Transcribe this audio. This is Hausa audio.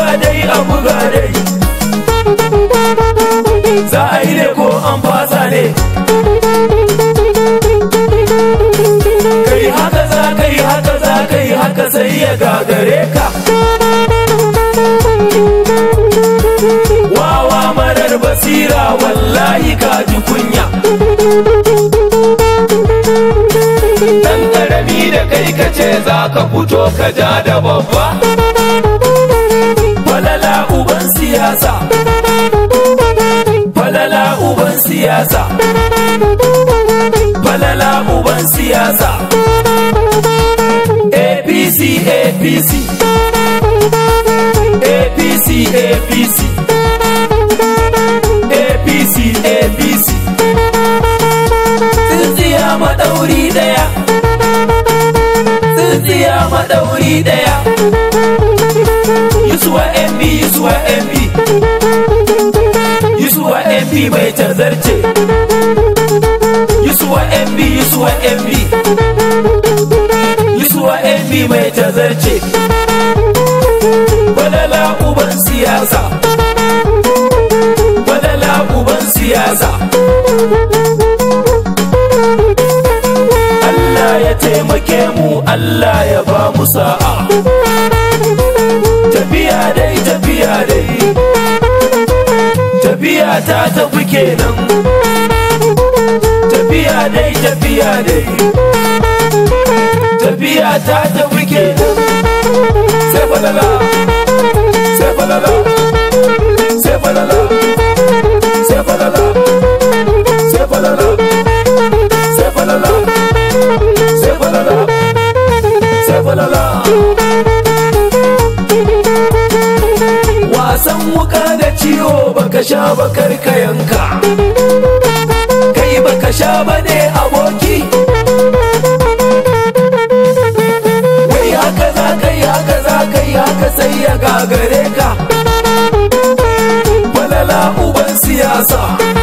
dai a buga dai za a yi ne ko an fasa ne kai haka za ka yi haka za ka yi haka sai ya gagare ka wawa marar basira wallahi ka ji kunya dan karami da kai ka ce za ka fito ka ja da babba falala uban siyasa falala uban siyasa falala uban siyasa apc apc apc apc apc apc tsintsiya maɗauri ɗaya tsintsiya maɗauri ɗaya yusuwa mb yusuwa mb yusuwa mb mai tazarce yusuwa mb yusuwa mb yusuwa mb mai tazarce balala uban siyasa balala uban siyasa Allah ya taimake mu Allah ya ba mu sa'a tafiya dai tafiya dai tafiya ta tafi kenan tafiya dai tafiya dai tafiya ta tafi kenan sai falala sai falala sai falala sai falala sai falala sai falala sai falala sai falala wasan wuka da ciwo baka sha bakar ka yanka kai baka sha bane aboki wai haka za ka yi haka za ka yi haka sai ya gagare ka falala uban siyasa